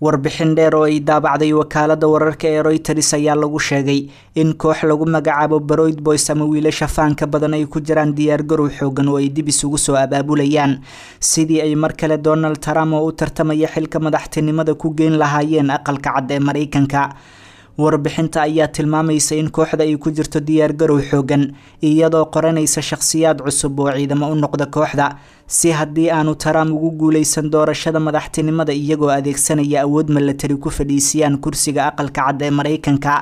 warbixin dheer oo ay daabacday wakaalada wararka ee royters ayaa lagu sheegay in koox lagu magacaabo baroyd boys ama wiilasha faanka badan ay ku jiraan diyaargarow xoogan oo ay dib isugu soo abaabulayaan sidii ay mar kale donald trump oo u tartamaya xilka madaxtinimada ku geyn lahaayeen aqalka cad ee mareykanka warbixinta ayaa tilmaamaysa in kooxda ay ku jirto diyaargarow xoogan iyadoo qoranaysa shakhsiyaad cusub oo ciidamo u noqda kooxda si haddii aanu trump ugu guuleysan doorashada madaxtinimada iyagoo adeegsanaya awood milatari ku fadhiisiyaan kursiga aqalka cad ee mareykanka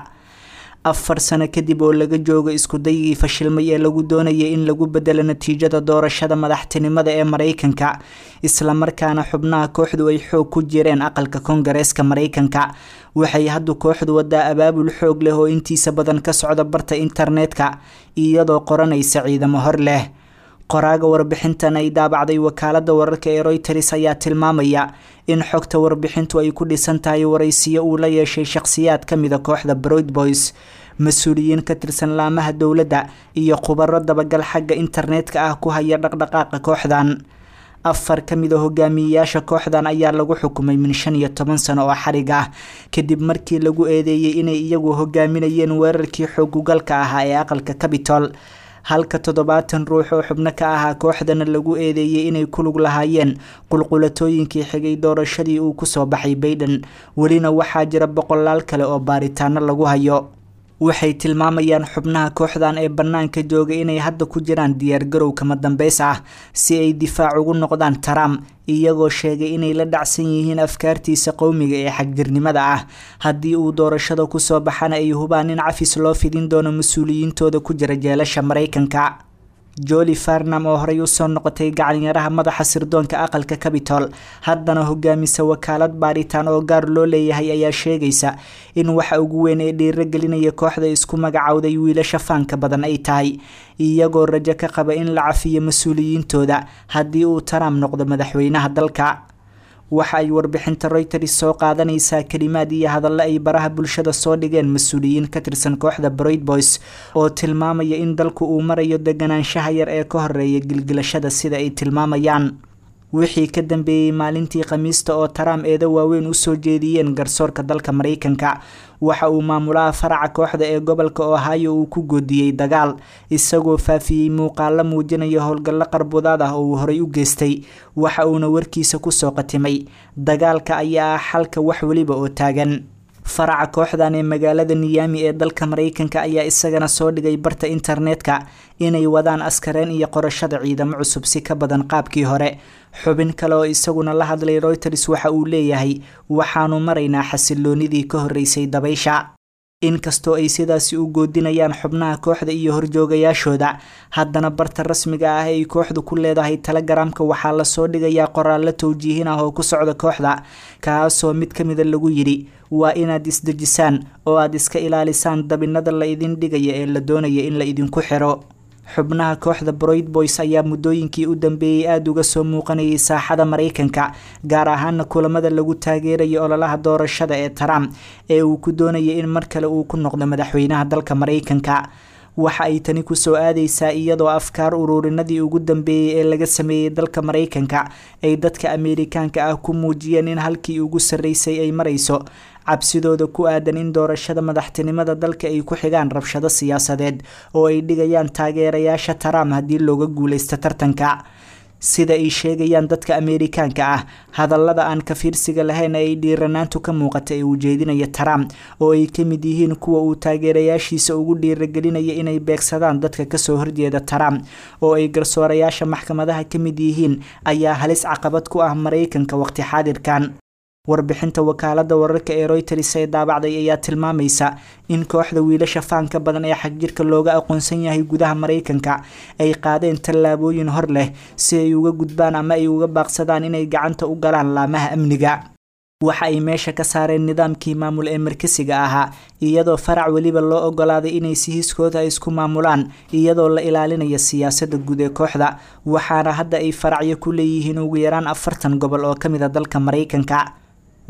afar sano kadib oo laga joogo iskudaygii fashilmay ee lagu doonayay in lagu bedelo natiijada doorashada madaxtinimada ee mareykanka islamarkaana xubnaha kooxdu ay xoog ku jireen aqalka kongareeska mareykanka waxay haddu kooxdu wadaa abaabul xoog leh oo intiisa badan ka socda barta internetka iyadoo qoranaysa ciidamo hor leh qoraaga warbixintan ay daabacday wakaalada wararka ee royters ayaa tilmaamaya in xogta warbixintu ay ku dhisan tahay waraysiyo uu la yeeshay shakhsiyaad ka mida kooxda broid boys mas-uuliyiin ka tirsan laamaha dowladda iyo khubaro dabagal xagga internetka ah ku haya dhaqdhaqaaqa kooxdan afar ka mid a hogaamiyeyaasha kooxdan ayaa lagu xukumay min shan iyo toban sano oo xarig ah kadib markii lagu eedeeyey inay iyagu hogaaminayeen weerarkii xoogugalka ahaa ee aqalka cabitol halka toddobaatan ruux oo xubno ka ahaa kooxdana lagu eedeeyey inay ku lug lahaayeen qulqulatooyinkii xigay doorashadii uu kusoo baxay baiden welina waxaa jira boqolaal kale oo baaritaano lagu hayo waxay tilmaamayaan xubnaha kooxdan ee bannaanka jooga inay hadda ku jiraan diyaargarow kama dambeys ah si ay difaac ugu noqdaan trump iyagoo sheegay inay la dhacsan yihiin afkaartiisa qowmiga ee xagjirnimada ah haddii uu doorashada kusoo baxana ay hubaan in cafis loo fidin doono mas-uuliyiintooda ku jira jeelasha mareykanka joli farnam oo horey usoo noqotay gacanyaraha madaxa sirdoonka aqalka cabitol haddana hogaamisa wakaalad baaritaan oo gaar loo leeyahay ayaa sheegaysa in waxa ugu weyn ee dhiiragelinaya kooxda isku magacowday wiilasha faanka badan ay tahay iyagoo rajo ka qaba in la cafiyo mas-uuliyiintooda haddii uu trump noqdo madaxweynaha dalka waxa ay warbixinta royters soo qaadanaysaa kalimaad iyo hadallo ay baraha bulshada soo dhigeen mas-uuliyiin ka tirsan kooxda broid boys oo tilmaamaya in dalku uu marayo deganaanshaha yar ee ka horeeya gilgilashada sida ay tilmaamayaan wixii ka dambeeyey maalintii khamiista oo trump eeda waaweyn usoo jeediyeen garsoorka dalka mareykanka waxa uu maamulaha faraca kooxda ee gobolka ohio uu ku goodiyey dagaal isagoo faafiyey muuqaalo muujinaya howlgallo qarbudaad ah oo uu horey u geystay waxa uuna warkiisa kusoo qatimay dagaalka ayaa ah xalka wax weliba oo taagan faraca kooxdan ee magaalada niyami ee dalka mareykanka ayaa isagana soo dhigay barta internetka inay wadaan askareen iyo qorashada ciidamo cusub si ka badan qaabkii hore xubin kale oo isaguna la hadlay royters waxa uu leeyahay waxaanu maraynaa xasiloonidii ka horeysay dabaysha inkastoo ay sidaasi u goodinayaan xubnaha kooxda iyo horjoogayaashooda haddana barta rasmiga ah ay kooxdu ku leedahay telegaraamka waxaa lasoo dhigayaa qoraallo towjiihin ah oo ku socda kooxda kaasoo mid ka mida lagu yidhi waa inaad isdejisaan oo aad iska ilaalisaan dabinada la idin dhigaya ee la doonaya in la idinku xiro xubnaha kooxda broid boys ayaa muddooyinkii u dambeeyey aada uga soo muuqanayay saaxada mareykanka gaar ahaana kulamada lagu taageerayo ololaha doorashada ee trump ee uu ku doonayay in mar kale uu ku noqdo madaxweynaha dalka mareykanka waxa ay tani kusoo aadaysaa iyadoo afkaar ururinadii ugu dambeeyey ee laga sameeyey dalka mareykanka ay dadka ameerikaanka ah ku muujiyeen in halkii ugu sarreysay ay marayso cabsidooda ku aadan in doorashada madaxtinimada dalka ay ku xigaan rabshado siyaasadeed oo ay dhigayaan taageerayaasha trump haddii looga guuleysto tartanka sida ay sheegayaan dadka ameerikaanka ah hadallada aan kafiirsiga lahayn ay dhiiranaantu ka muuqata ee uu jeedinaya trump oo ay ka mid yihiin kuwa uu taageerayaashiisa ugu dhiiragelinaya inay beegsadaan dadka kasoo horjeeda trump oo ay garsoorayaasha maxkamadaha ka mid yihiin ayaa halis caqabad ku ah mareykanka waqti xaadirkan warbixinta wakaalada wararka ee royters ee daabacday ayaa tilmaamaysa in kooxda wiilasha faanka badan ee xagjirka looga aqoonsan yahay gudaha mareykanka ay qaadeen tallaabooyin hor leh si ay uga gudbaan ama ay uga baaqsadaan inay gacanta u galaan laamaha amniga waxa ay meesha ka saareen nidaamkii maamul ee markasiga ahaa iyadoo farac weliba loo ogolaaday inay si hiskooda isku maamulaan iyadoo la ilaalinaya siyaasada guud ee kooxda waxaana hadda ay faracyo ku leeyihiin ugu yaraan afartan gobol oo kamid a dalka mareykanka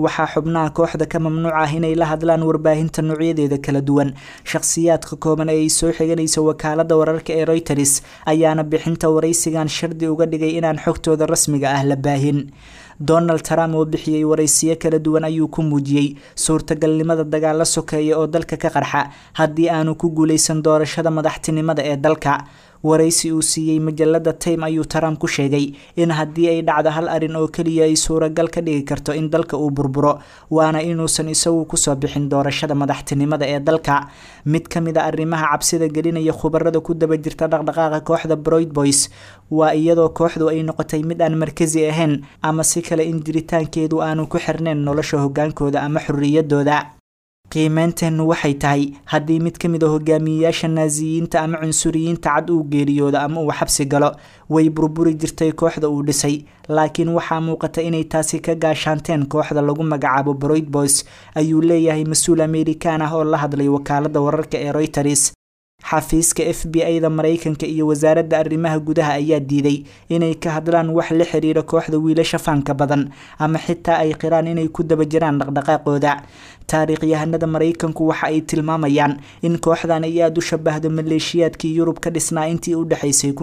waxaa xubnaha kooxda ka mamnuuc ah inay la hadlaan warbaahinta noocyadeeda kala duwan shakhsiyaadka kooban ee ay soo xiganaysa wakaalada wararka ee reuters ayaana bixinta waraysigan shardi uga dhigay inaan xogtooda rasmiga ah la baahin donald trump oo bixiyey waraysiyo kala duwan ayuu ku muujiyey suurtagalnimada dagaalo sokeeya oo dalka ka qarxa haddii aanu ku guuleysan doorashada madaxtinimada ee dalka waraysi uu siiyey majalada time ayuu trump ku sheegay in haddii ay dhacdo hal arin oo keliya ay suuragal ka dhigi karto in dalka uu burburo waana inuusan isagu kusoo bixin doorashada madaxtinimada ee dalka mid ka mid a arrimaha cabsida gelinaya khubarada ku daba jirta dhaqdhaqaaqa kooxda broid boys waa iyadoo kooxdu ay noqotay mid aan markasi ahayn ama si kale in jiritaankeedu aanu ku xirnayn nolosha hogaankooda ama xorriyadooda qiimeynteennu waxay tahay haddii mid ka mid a hogaamiyeyaasha naasiyiinta ama cunsuriyiinta cad uu geeriyoodo ama uu xabsi galo way burburi jirtay kooxda uu dhisay laakiin waxaa muuqata inay taasi ka gaashaanteen kooxda lagu magacaabo broid boys ayuu leeyahay mas-uul amerikaan ah oo la hadlay wakaalada wararka ee reuters xafiiska f b a da mareykanka iyo wasaaradda arrimaha gudaha ayaa diiday inay ka hadlaan wax la xiriira kooxda wiilasha faanka badan ama xitaa ay qiraan inay ku daba jiraan dhaqdhaqaaqooda taariikhyahanada mareykanku waxa ay tilmaamayaan in kooxdan ay aada u shabahdo maleeshiyaadkii yurub ka dhisnaa intii u dhexaysay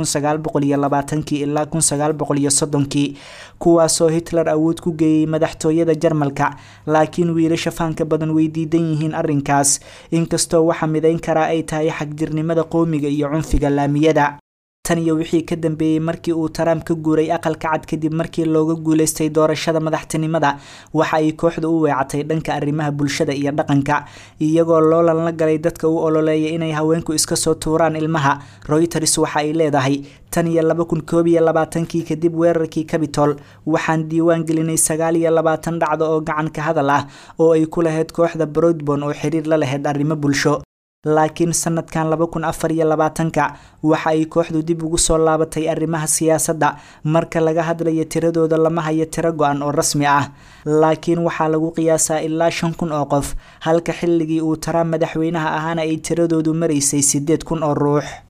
kii ilaa kii kuwaasoo hitler awood ku geeyey madaxtooyada jarmalka laakiin wiilasha faanka badan way diidan yihiin arrinkaas inkastoo waxa midayn karaa ay tahay xagjirnimada qowmiga iyo cunfiga laamiyada tan iyo wixii ka dambeeyey markii uu trump ka guuray aqalka cad kadib markii looga guuleystay doorashada madaxtinimada waxa ay kooxda u weecatay dhanka arrimaha bulshada iyo dhaqanka iyagoo loolan la galay dadka u ololeeya inay haweenku iska soo tuuraan ilmaha reuters waxa ay leedahay tan iyo laba kun koob iyo labaatankii kadib weerarkii cabitol waxaan diiwaan gelinay sagaal iyo labaatan dhacdo oo gacan ka hadal ah oo ay ku lahayd kooxda broadbon oo xiriir la lahayd arrimo bulsho laakiin sanadkan laba kun afar iyo labaatanka waxa ay kooxdu dib ugu soo laabatay arrimaha siyaasadda marka laga hadlayo tiradooda lama hayo tiro go-an oo rasmi ah laakiin waxaa lagu qiyaasaa ilaa shan kun oo qof halka xilligii uu trump madaxweynaha ahaana ay tiradoodu maraysay siddeed kun oo ruux